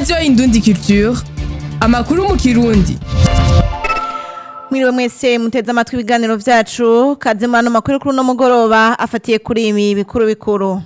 radiyo indundi culture amakuru mu kirundi mwiriwe mwese muteze amatwi ibiganiro vyacu kaze mu ano makuru kuri uno mugoroba afatiye kuri ibi bikuru bikuru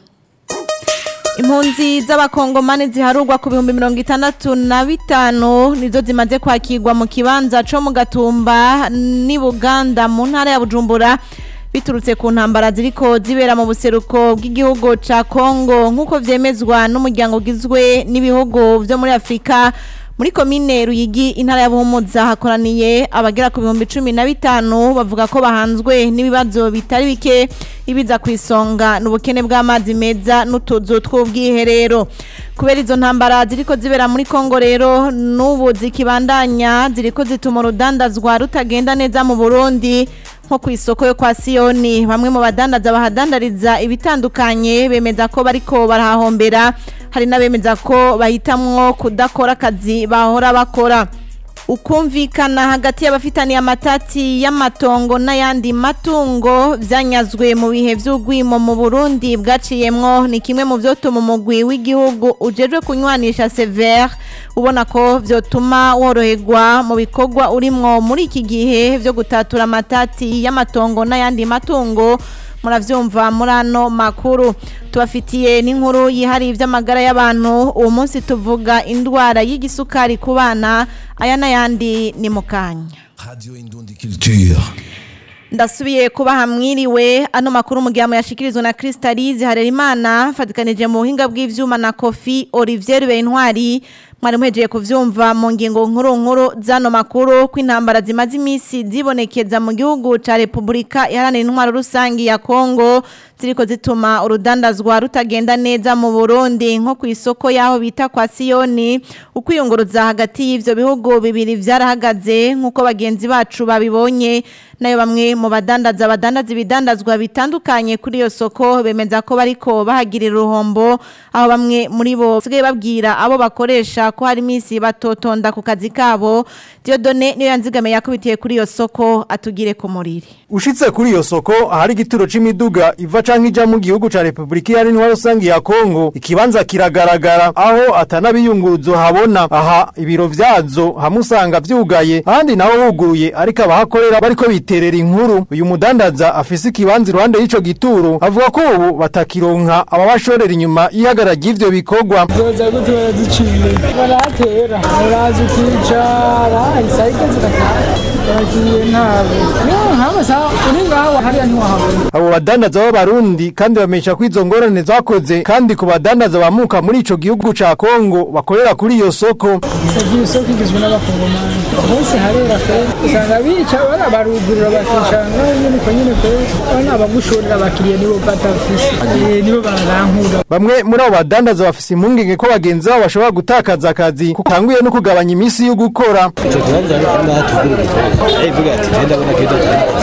impunzi z'abakongomani ziharurwa ku bihumbi mirongo itandatu na bitanu nizo zimaze kwakirwa mu kibanza co mu gatumba n'i buganda mu ntara ya bujumbura biturutse ku ntambara ziriko zibera mu buseruko bw'igihugu ca kongo nk'uko vyemezwa n'umuryango ugizwe n'ibihugu vyo muri afurika muri komine ruyigi intara ya buhumuza hakoraniye abagera ku bihumbi cumi na bitanu bavuga ko bahanzwe n'ibibazo bitari bike ibiza ku isonga n'ubukene bw'amazi meza n'utuzu tw'ubwiherero kubera izo ntambara ziriko zibera muri kongo rero n'ubu zikibandanya ziriko zituma urudandazwa rutagenda neza mu burundi nko ku isoko yo kwa siyoni bamwe mu badandaza bahadandariza ibitandukanye bemeza ko bariko barahahombera hari n'abemeza ko bahitamwo kudakora akazi bahora bakora ukumvikana hagati y'abafitaniye amatati y'amatongo n'ayandi matungo vyanyazwe mu bihe vy'ugwimo mu Burundi bwaciyemwo ni kimwe mu vyotuma umugwi w'igihugu ujejwe kunywanisha severe ubona ko vyotuma woroherwa mu bikorwa urimwo muri iki gihe vyo gutatura amatati y'amatongo n'ayandi matungo muravyumva muri ano makuru tubafitiye n'inkuru yihariye ivy'amagara y'abantu uwo munsi tuvuga indwara y'igisukari ku bana aya n'ayandi ni mu kanya Radio Indundi Culture. ndasubiye kuba hamwiriwe ano makuru mu gihe yashikirizwa na Crystalise Harerimana fatikanije mu buhinga bw'ivyuma na Kofi Olivier Bentwari mwari muhejeje kuvyumva mu ngingo nkuru nkuru zano makuru ko intambara zimaze imisi zibonekeza mu gihugu ca Republika iharanira intwaro rusangi ya Kongo ziriko zituma urudandazwa rutagenda neza mu Burundi nko ku isoko yaho bita kwa Siyoni ukwiyunguruza hagati y'ivyo bihugu bibiri vyarahagaze nkuko bagenzi bacu babibonye nayo bamwe mu badandaza badandaza ibidandazwa bitandukanye kuri iyo soko bemeza ko bariko bahagirira uruhombo aho bamwe muri bo basigaye babwira abo bakoresha ko hari iminsi batotonda ku kazi kabo Diodone niyo yanzigamiye yakubitiye kuri iyo soko atugire ku muriri Ushitse kuri iyo soko ahari igituro c'imiduga iva canke ija mu gihugu ca Republika Iharanira Rusangi ya Kongo ikibanza kiragaragara aho atanabiyunguruzo habona aha ibiro vyazo hamusanga vyugaye ahandi naho huguruye ariko abahakorera bariko biterera inkuru uyu mudandaza afise ikibanza iruhande y'ico gituro avuga ko ubu batakironka ababashorera inyuma y'ihagara ry'ivyo bikorwa zoza gute baraziciye barahatera baraza ukicara isayike zigataha baragiye ntabo niyo nk'amasaha uri ngaho hariya ntiwahabona abo badandaza b'abarundi kandi bamenyesha ko izo ngorane zakoze kandi ku badandaza bamuka muri ico gihugu ca Kongo bakorera kuri iyo soko isagiye isoko igizwe n'abakongomani hose harera pe usanga bica barabarugurura bakicanga nyine uko nyine pe bana abagushorera abakiriya nibo batafise Eh, nibo barankura Bamwe muri abo badandaza bafise impungenge ko bagenzi babo bashobora gutakaza akazi kutanguye no kugabanya imisi yo gukora. icyo kibanza ariko ngaha tugura igikoresho ivuga ati genda abona ko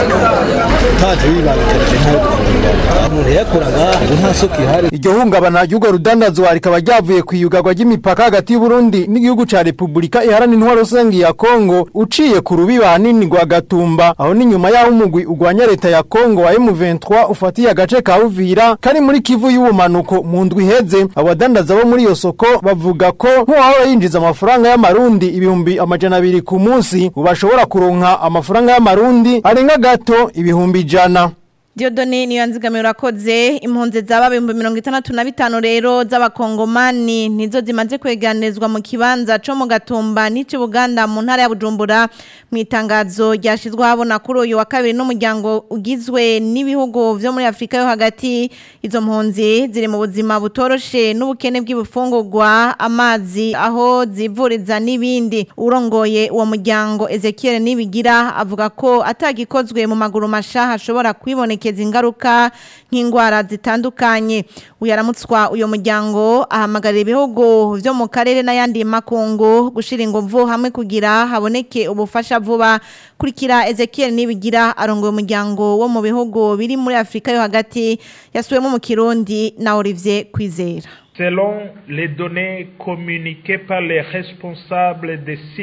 utaje wibangikanije ntayo gufungura umuntu yakora ngaha ubu nta soko ihari Iryo hungabana ry'urwo rudandazwa rikaba ryavuye ku iyugarwa ry'imipaka hagati y'u Burundi n'igihugu ca Republika Iharanira Intwaro Rusangi ya Kongo uciye ku rubiba hanini rwa Gatumba aho ni nyuma y'aho umugwi ugwanya leta ya Kongo wa M23 ufatiye agace ka Uvira kari muri Kivu y'ubumanuko mu ndwi iheze abadandaza bo muri iyo soko bavuga ko nk'uwahora yinjiza amafaranga y'amarundi ibihumbi amajana abiri ku munsi ubu bashobora kuronka amafaranga y'amarundi arenga gato ibihumbi ijana Diodone niyo yanzigamiye urakoze impunzi zaba ibihumbi mirongo itandatu na bitanu rero z'abakongomani nizo zimaze kweganizwa mu kibanza co mu gatumba n'ici Buganda mu ntara ya Bujumbura mu itangazo ryashizwe habona kuri uyu wa kabiri n'umuryango ugizwe n'ibihugu vyo muri Afrika yo hagati izo mpunzi ziri mu buzima butoroshe n'ubukene bw'ibifungurwa amazi aho zivuriza n'ibindi urongoye uwo muryango Ezekiel Nibigira avuga ko atagikozwe mu maguru masha hashobora kwibonekeza ingaruka nk'indwara zitandukanye uyaramutswa uyo muryango ahamagarira ibihugu vyo mu karere n'ayandi makungu gushira inguvu hamwe kugira haboneke ubufasha vuba kurikira Ezekiel Nibigira arongoye umuryango wo mu bihugu biri muri Afrika yo hagati yasuwemo mu Kirundi na Olivier Kwizera Selon les données communiquées par les responsables des sites,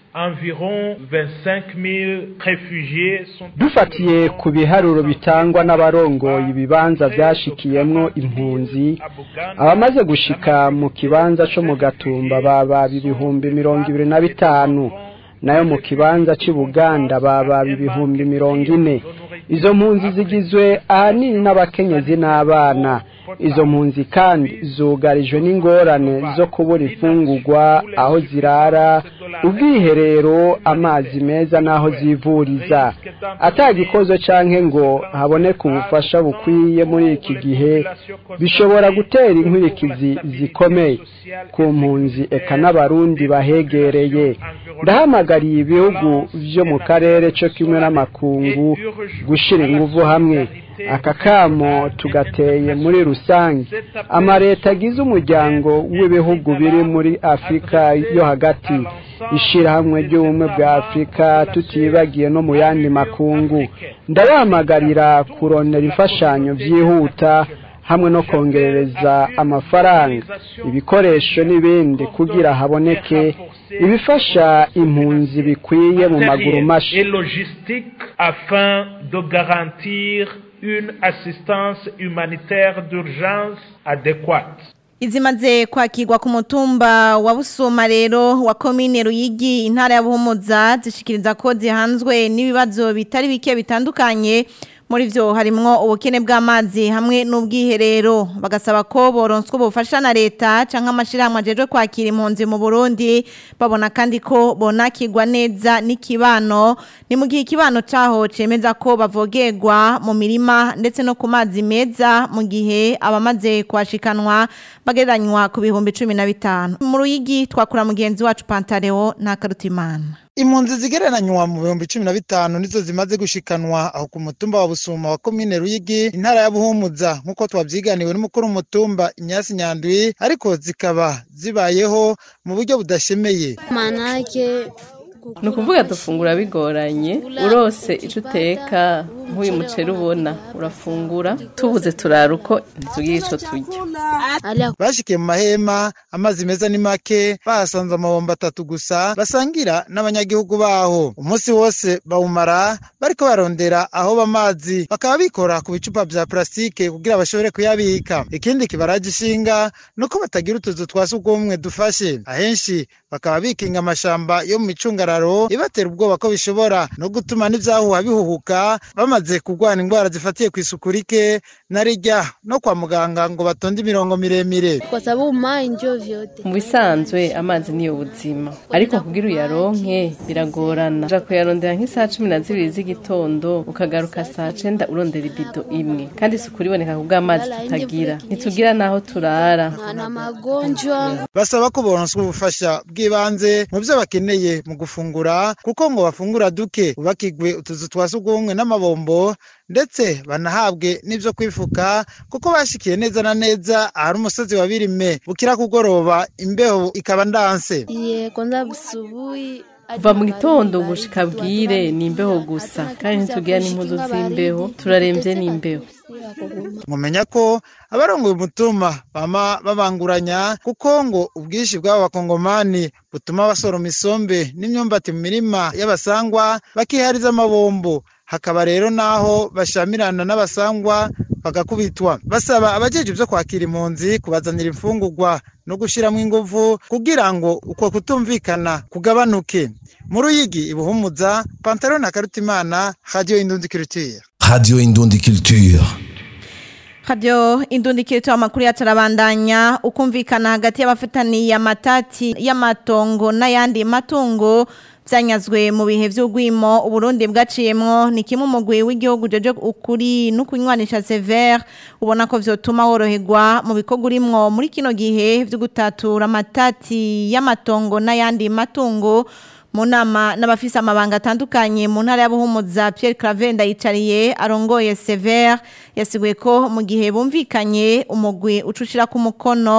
environ 25 000 réfugiés sont dufatiye ku biharuro bitangwa n'abarongoye ibibanza byashikiyemwo impunzi abamaze gushika mu kibanza co mu gatumba baba ibihumbi mirongo ibiri na bitanu nayo mu kibanza cy'i Buganda baba ibihumbi mirongo ine izo mpunzi zigizwe ahanini n'abakenyezi n'abana izo mpunzi kandi zugarijwe n'ingorane zo kubura imfungurwa aho zirara ubwiherero amazi meza n'aho zivuriza atagikozo canke ngo haboneke ubufasha bukwiye muri iki gihe bishobora gutera inkurikizi zikomeye ku mpunzi eka n'abarundi bahegereye ndahamagariye ibihugu vyo mu karere co kimwe n'amakungu gushira inguvu hamwe aka kamo tugateye muri rusange amaleta agize umuryango w'ibihugu biri muri afurika yo hagati ishyirahamwe ry'ubumwe bwa afurika tutibagiye no mu yandi makungu ndabahamagarira kurondera imfashanyo byihuta hamwe no kongerereza amafaranga ibikoresho n'ibindi kugira haboneke ibifasha impunzi bikwiye mu maguru mashi et logistique afin de garantir une assistance humanitaire d'urgence adéquate. izimaze kwakirwa ku mutumba wa busuma rero wa komine ruyigi intara ya buhumuza zishikiriza ko zihanzwe n'ibibazo bitari bike bitandukanye muri byo harimwo ubukene bw'amazi hamwe n'ubwiherero bagasaba ko boronswa ubufasha na leta cyangwa amashyirahamwe ajejwe kwakira impunzi mu burundi babona kandi ko bonakirwa neza n'ikibano ni mu gihe ikibano cyaho cyemeza ko bavogerwa mu mirima ndetse no ku mazi meza mu gihe abamaze kuhashikanwa bagereranywa ku bihumbi cumi na bitanu mu ruyigi twakura mugenzi wacu pantareo ntakarutimana impunzi zigereranywa mu bihumbi cumi na bitanu nizo zimaze gushikanwa aho ku mutumba wa busuma wa komine ruyigi intara ya buhumuza nk'uko twabyiganiwe n'umukuru w'umutumba imyasi nyandwi ariko zikaba zibayeho mu buryo budashemeye manake ni ukuvuga dufungura bigoranye urose icyo uteka nk'uyu muceri ubona urafungura tubuze turara uko ntitugire icyo turya bashikiye mu mahema amazi meza ni make bahasanze amabombo atatu gusa basangira n'abanyagihugu baho umunsi wose bawumara bariko barondera aho bamazi bakaba bikora ku bicupa vya plastique kugira bashobore kuyabika ikindi kibaraje ishinga nuko batagira utuzu twa sugumwe dufashe ahenshi bakaba bikinga amashamba yo mu micungararo ibatera ubwoba ko bishobora no gutuma n'ivyahuha bihuhuka bamaze kurwara indwara zifatiye ku isuku rike na rijya no kwa muganga ngo batonde imirongo miremire kwa sababu maji ndio vyote mu bisanzwe amazi niyo buzima ariko kugira uyaronke biragorana uja kuyarondera nk'isaha cumi na zibiri z'igitondo ukagaruka saa cenda urondera ibido imwe kandi isuku riboneka ku bw'amazi tutagira ntitugira n'aho turara na magonjwa basaba ko boronswa ubufasha bw'ibanze mu byo bakeneye mu gufungura kuko ngo bafungura duke ubakigwe utuzu twa sugumwe n'amabombo ndetse banahabwe n'ibyo kwifuka kuko bashikiye neza na neza ahari umusozi wa birime bukira kugoroba imbeho ikaba ndanse kuva mu gitondo gushika bwire ni imbeho gusa kandi ntitugira n'impuzu z'imbeho turarembye n'imbeho mumenya ko abarongoye umutumba bama babanguranya kuko ngo ubwinshi bw'abo bakongomani butuma basoroma isombe n'imyumbati mu mirima y'abasangwa bakihariza amabombo hakaba rero naho bashamirana n'abasangwa bagakubitwa basaba abajeje byo kwakira impunzi kubazanira imfungurwa no gushiramo ingufu kugira ngo uko kutumvikana kugabanuke mu ruyigi ibuhumuza pantaro na karutimana radio indundi culture Radio Indundi Culture. Radio indundikiro amakuru yacarabandanya ukumvikana hagati y'abafataniye amatati y'amatongo n'ayandi matungo byanyazwe mu bihe by'ugwimo uburundi bwaciyemwo ni kimwe umugwi w'igihugu jeje ukuri no kunywanisha severe ubona ko vyotuma woroherwa mu bikorwa urimwo muri kino gihe vyo gutatura amatati y'amatongo n'ayandi matungo mu nama n'abafise amabanga atandukanye mu ntara y'abuhumuza Pierre Claver ndayicariye arongoye Sever yasiguye ko mu gihe bumvikanye umugwi ucushira ku mukono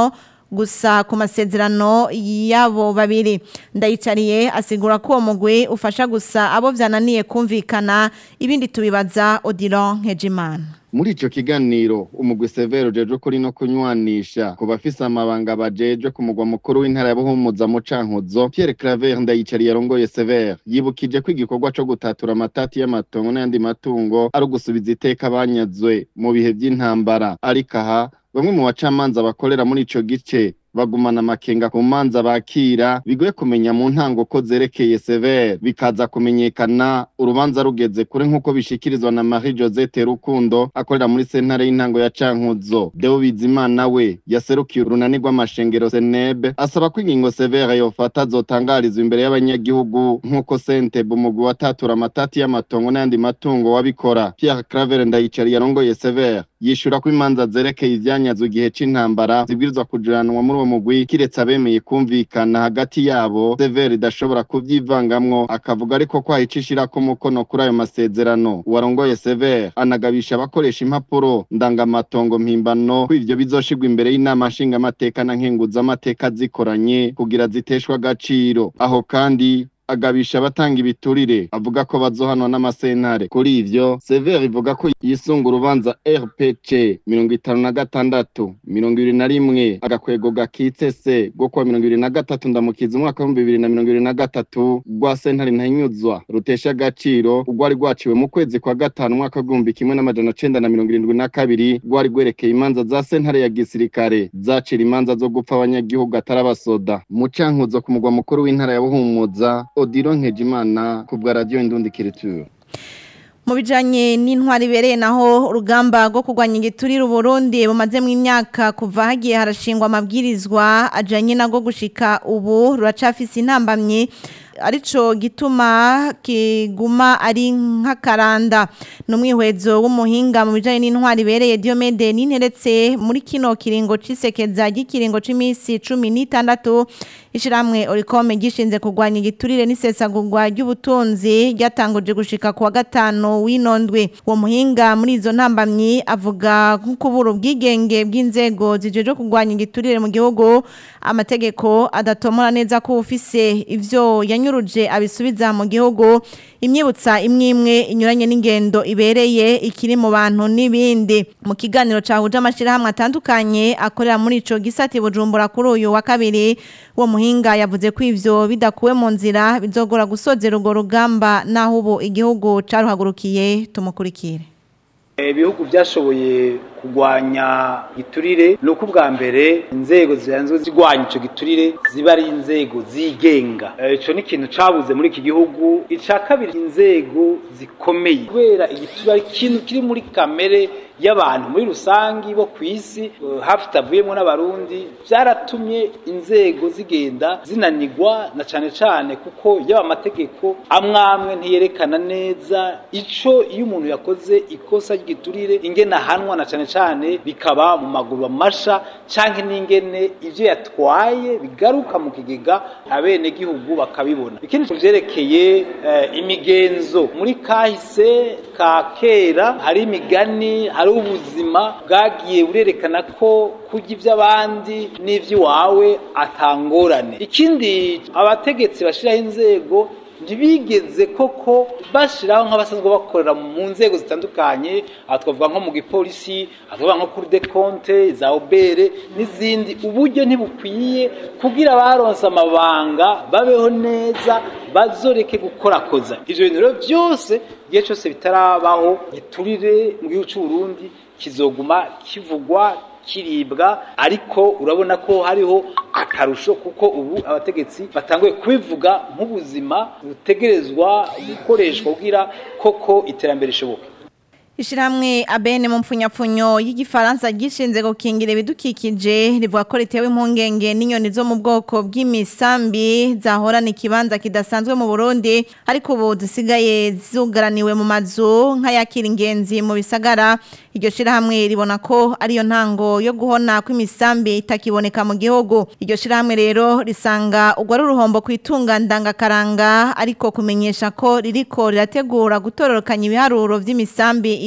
gusa ku masezerano y'abo babiri ndayicariye asigura ko uwo mugwi ufasha gusa abo vyananiye kumvikana ibindi tubibaza Odilon Nkejimana muri ico kiganiro umugwi severo ujejwe kuri no kunywanisha ku bafise amabanga bajejwe ku mugwa mukuru w'intara ya buhumuza mu cankuzo pierre claver ndayicari yarongoye severe yibukije ko igikorwa co gutatura amatati y'amatongo n'ayandi matungo ari ugusubiza iteka banyazwe mu bihe vy'intambara ariko aha bamwe mu bacamanza bakorera muri ico gice bagumana amakenga ku manza bakira bigoye kumenya mu ntango ko zerekeye severe bikaza kumenyekana urubanza rugeze kure nk'uko bishikirizwa na Marie Josette Rukundo akorera muri sentare y'intango ya Cankuzo Deo Bizimana we yaserukiye urunani rw'amashengero Senebe asaba ko ingingo severe yofata zotangarizwa imbere y'abanyagihugu nk'uko Sentebe umugwi watatura amatati y'amatongo n'ayandi matungo wabikora Pierre Claver ndayicari yarongoye severe yishura ko imanza zerekeye ivyanyazwe igihe c'intambara zibwirizwa kujuranwa muri uwo mugwi kiretse abemeye kumvikana hagati yabo severe idashobora kuvyivangamwo akavuga ariko ko ahicishirako umukono kuri ayo masezerano uwarongoye severe anagabisha abakoresha impapuro ndangamatongo mpimbano ko ivyo bizoshirwa imbere y'inama nshingamateka na nkenguzamateka zikoranye kugira ziteshwe agaciro aho kandi agabisha abatanga ibiturire avuga ko bazohanwa n'amasentare kuri ivyo severe ivuga ko yisunga urubanza rpc mirongo itanu na gatandatu mirongo ibiri na rimwe agakwego gakitse se rwo kuwa mirongo ibiri na gatatu ndamukiza umwaka w'ibihumbi bibiri na mirongo ibiri na gatatu rwa sentare ntahinyuzwa rutesha agaciro rwari rwaciwe mu kwezi kwa gatanu umwaka w'igihumbi kimwe n'amajana cenda na mirongo irindwi na kabiri rwari rwerekeye imanza za sentare ya gisirikare zacira imanza zo gupfa abanyagihugu atarabasoda mu cankuzo ku mugwa mukuru w'intara ya buhumuza odiro nkejimana ku bwa radiyo indundikiriture mu bijanye n'intwari ibereye naho urugamba rwo kurwanya igiturire Burundi bumaze mu imyaka kuva hagiye harashingwa amabwirizwa ajanye nago gushika ubu ruracafise intambamye arico gituma kiguma ari nk'akaranda n'umwihwezo w'umuhinga mu bijanye n'intwari ibereye Diomede ninteretse muri kino kiringo cisekeza gikiringo c'imisi 16 ishiramwe Oricome gishinze kurwanya igiturire n'isesagurwa ry'ubutunzi ryatanguje gushika kuwa gatano w'inondwe uwo muhinga muri izo ntambamyi avuga nk'ukubura ubwigenge bw'inzego zijeje kurwanya igiturire mu gihugu amategeko adatomora neza ko ufise ivyo yanyuruje abisubiza mu gihugu imyibutsa imwe imwe inyuranye n'ingendo ibereye ikiri mu bantu n'ibindi mu kiganiro cahuje amashirahamwe atandukanye akorera muri ico gisati bujumbura kuri uyu wa kabiri uwo muhinga yavuze ko ivyo bidakuwe mu nzira bizogora gusozera urwo rugamba naho ubu igihugu caruhagurukiye tumukurikire ibihugu byashoboye kurwanya giturire ni uko ubwa mbere inzego zisanzwe zirwanya icyo giturire ziba ari inzego zigenga icyo ni ikintu cyabuze muri iki gihugu icya kabiri inzego zikomeye kubera igiturire ari ikintu kiri muri kamere y'abantu muri rusange bo ku isi hafi itavuyemo n'abarundi byaratumye inzego zigenda zinanigwa na cyane cyane kuko yaba amategeko amwe amwe ntiyerekana neza icyo iyo umuntu yakoze ikosa ry'igiturire ingene ahanwa na cyane cyane bikaba mu maguru amasha cyangwa n'ingene ibyo yatwaye bigaruka mu kigega abenegihugu bakabibona ikindi byerekeye imigenzo muri kahise ka kera hari imigani hari ubuzima bwagiye burerekana ko kurya iby'abandi n'iby'iwawe atangorane ikindi abategetsi bashyiraho inzego ntibigeze koko bashyiraho nk'abasanzwe bakorera mu nzego zitandukanye aha twavuga nko mu gipolisi aha twavuga nko kuri de konte za obere n'izindi uburyo ntibukwiye kugira abaronse amabanga babeho neza bazoreke gukorakoza ibyo bintu rero byose igihe cyose bitarabaho giturire mu gihugu cy'u Burundi kizoguma kivugwa kiribwa ariko urabona ko hariho akarusho kuko ubu abategetsi batanguye kubivuga nk'ubuzima butegerezwa gukoreshwa kugira koko iterambere rishoboka Ishiramwe abene mu mpfunyapfunyo y'igifaransa gishinze gukingira ibidukikije rivuga ko ritewe impungenge n'inyoni zo mu bwoko bw'imisambi zahorana ikibanza kidasanzwe mu Burundi ariko ubu zisigaye zugaraniwe mu mazu nk'ayakira ingenzi mu bisagara iryo shirahamwe ribona ko ariyo ntango yo guhona kw'imisambi itakiboneka mu gihugu iryo shirahamwe rero risanga ugwa ari uruhombo kwitunga ndangakaranga ariko kumenyesha ko ririko rirategura gutororokanya ibiharuro vy'imisambi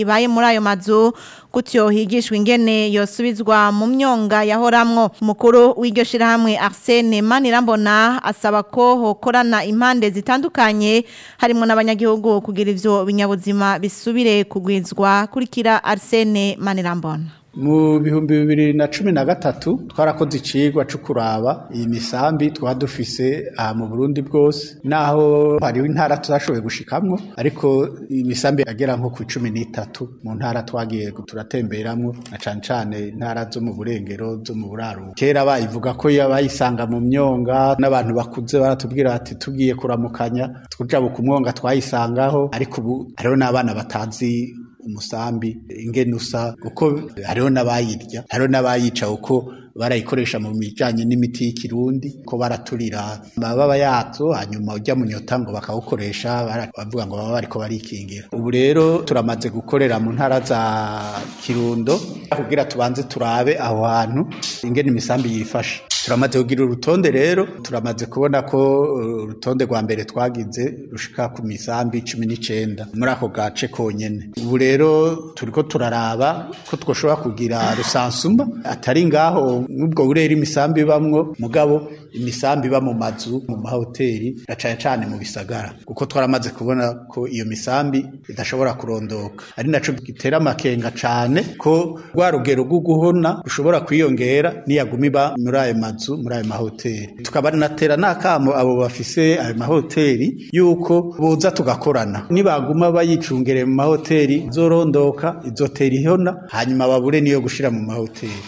ibaye muri ayo mazu gutyo higishwa ingene yosubizwa mu myonga yahoramwo umukuru w'iryo shirahamwe Arsene Manirambona asaba ko hokorana impande zitandukanye harimo n'abanyagihugu kugira ivyo binyabuzima bisubire kugwizwa kurikira Arsene Manirambona mu bihumbi bibiri na cumi na gatatu twarakoze icigwa co kuraba iyi misambi twaba dufise aha mu burundi bwose naho hariho intara tutashoboye gushikamwo ariko imisambi agera nko ku cumi n'itatu mu ntara twagiye turatemberamwo na cane cane intara zo mu burengero zo mu buraruko kera bayivuga ko bayisanga mu myonga n'abantu bakuze baratubwira bati tugiye kuramukanya tujabuka umwonga twayisangaho ariko ubu hariho n'abana batazi umusambi ingene usa kuko hariho n'abayirya hariho n'abayica kuko barayikoresha mu bijanye n'imiti y'ikirundi ko baraturira amababa yazo hanyuma ujya mu nyota ngo bakawukoresha bavuga ngo baba bariko barikingira ubu rero turamaze gukorera mu ntara za kirundo kugira tubanze turabe aho hantu ingene imisambi yifashe turamaze kugira urutonde rero turamaze kubona ko urutonde rwa mbere twagize rushika ku misambi cumi n'icenda muri ako gace konyene ubu rero turiko turaraba ko twoshobora kugira rusansuma atari ngaho n'ubwo burera imisambi ibamwo mugabo imisambi iba mu mazu mu mahoteli na cane cane mu bisagara kuko twaramaze kubona ko iyo misambi idashobora kurondoka ari naco gitera amakenga cane ko rwa rugero rwo guhona rushobora kwiyongera niyaguma iba muri ayo mazu muri ayo mahoteli tukaba natera n'akamo abo bafise ayo mahoteli yuko boza tugakorana nibaguma bayicungereye mu mahoteli izorondoka izotera ihona hanyuma babure niyo gushira mu mahoteli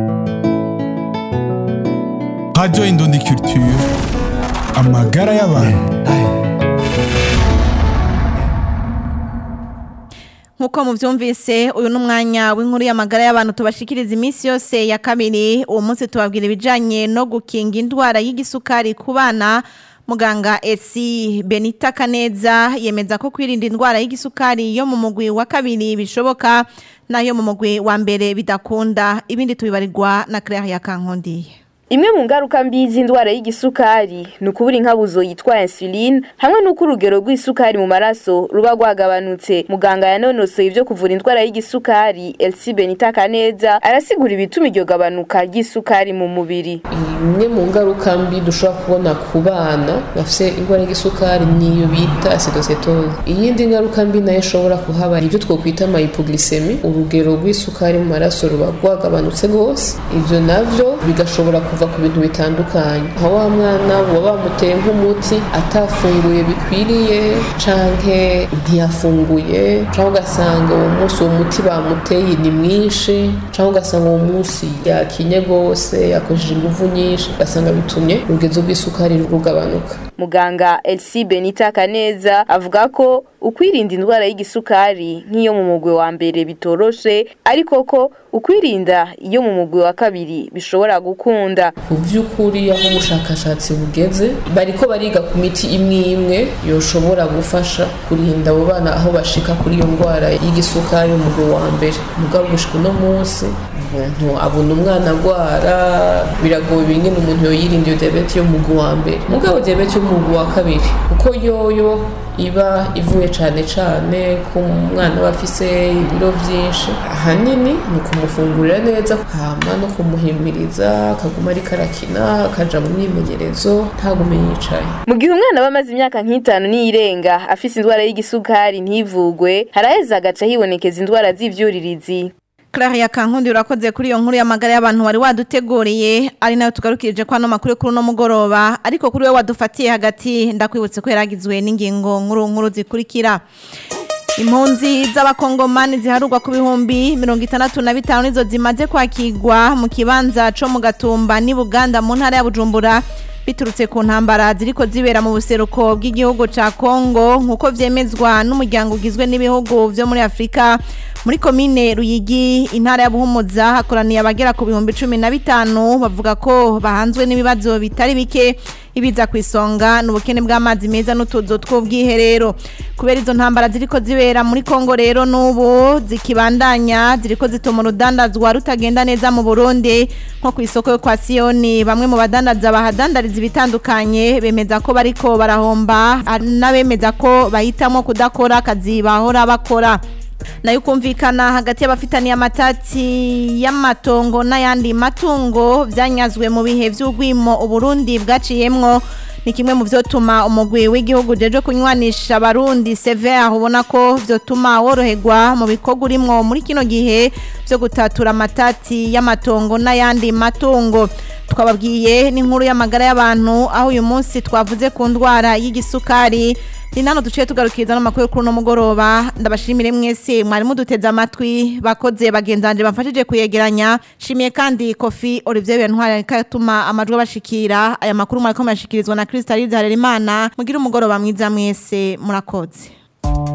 Radio Indundi Culture amagara y'abantu Nkuko muvyumvise uyu numwanya w'inkuru y'amagara y'abantu tubashikiriza iminsi yose ya kabiri uwo munsi tubabwira ibijanye no gukinga indwara y'igisukari ku bana muganga esi Benita Kaneza yemeza ko kwirinda indwara y'igisukari yo mu mugwi wa kabiri bishoboka nayo mu mugwi wa mbere bidakunda ibindi tubibarirwa na Claire ya Kankondiye Imwe mu ngaruka mbi z'indwara y'igisukari ni ukubura inkabuzo yitwa insuline hamwe n'uko urugero rw'isukari mu maraso ruba rwagabanutse muganga yanonosoye ibyo kuvura indwara y'igisukari Elsie Benita Kaneza arasigura ibituma iryo gabanuka ry'isukari mu mubiri imwe mu ngaruka mbi dushobora kubona ku bana bafite indwara y'igisukari niyo bita acidocetose iyindi ngaruka mbi nayo ishobora kuhaba ibyo twokwita hypoglycemia urugero rw'isukari mu maraso ruba rwagabanutse rwose ibyo navyo bigashobora kuva ku bintu bitandukanye nka wa mwana baba bamuteye nk'umuti atafunguye bikwiriye canke ntiyafunguye canke ugasanga uwo munsi uwo muti bamuteye ni mwinshi canke ugasanga uwo munsi yakinye rwose yakoresheje inguvu nyinshi ugasanga bitumye urugezo rw'isukari rugabanuka muganga Elsie Benita Kaneza avuga ko ukwirinda indwara y'igisukari nk'iyo mu mugwi wa mbere bitoroshe ariko ko ukwirinda iyo mu mugwi wa kabiri bishobora gukunda ku by'ukuri aho ubushakashatsi bugeze bariko bariga ku miti imwe imwe yoshobora gufasha kurinda abo bana aho bashika kuri iyo ndwara y'igisukari mu mugwi wa mbere mugabo gushika uno munsi umuntu abona umwana agwara biragoye bingene umuntu yoyirinda iyo diyabete yo mu mugwi wa mbere mugabo diyabete yo mu mugwi wa kabiri kuko yoyo iba ivuye cyane cyane ku mwana aba afise ibiro byinshi ahanini ni ukumufungurira neza hama no kumuhimiriza akaguma ariko arakina akaja mu myimenyerezo ntagume yicaye mu gihe umwana aba amaze imyaka nk'itanu n'iyirenga afise indwara y'igisukari ntivugwe haraheza agaca hibonekeza indwara z'ivyuririzi Claire ya Kankundi urakoze kuri iyo nkuru y'amagara y'abantu wari waduteguriye ari nayo tugarukirije kwa no makuru kuri no mugoroba ariko kuri we wadufatiye hagati ndakwibutse ko yaragizwe n'ingingo nkuru nkuru zikurikira Impunzi z'abakongomani ziharurwa ku bihumbi mirongo itandatu na bitanu nizo zimaze kwakirwa mu kibanza co mu gatumba ni Buganda mu ntara ya Bujumbura biturutse ku ntambara ziriko zibera mu buseruko bw'igihugu ca Kongo nkuko vyemezwa n'umuryango ugizwe n'ibihugu vyo muri Afrika muri komine Ruyigi intara ya Buhumuza hakoraniye abagera ku bihumbi cumi na bitanu bavuga ko bahanzwe n'ibibazo bitari bike ibiza ku isonga n'ubukene bw'amazi meza n'utuzo tw'ubwiherero kubera izo ntambara ziriko zibera muri Kongo rero n'ubu zikibandanya ziriko zituma urudandazwa rutagenda neza mu Burundi nko ku isoko yo kwa Sioni bamwe mu badandaza bahadandariza ibitandukanye bemeza ko bariko barahomba n'abemeza ko bahitamo kudakora akazi bahora bakora nayo kumvikana hagati y'abafitaniye amatati y'amatongo n'ayandi matungo byanyazwe mu bihe by'ugwimo uburundi bwaciyemwo ni kimwe mu vyotuma umugwi w'igihugu jeje kunywanisha abarundi severe ubona ko vyotuma woroherwa mu bikorwa urimwo muri kino gihe vyo gutatura amatati y'amatongo n'ayandi matungo twababwiye n'inkuru y'amagara y'abantu aho uyu munsi twavuze ku ndwara y'igisukari ni nano duciye tugarukiriza n'amakuru kuri uno mugoroba ndabashimire mwese mwari muduteze amatwi bakoze bagenzanje bamfashije kuyegeranya shimiye kandi kofi Olivier Bentwari katuma amajwi abashikira aya makuru mwariko murashikirizwa na Crystal Harerimana mugira umugoroba mwiza mwese murakoze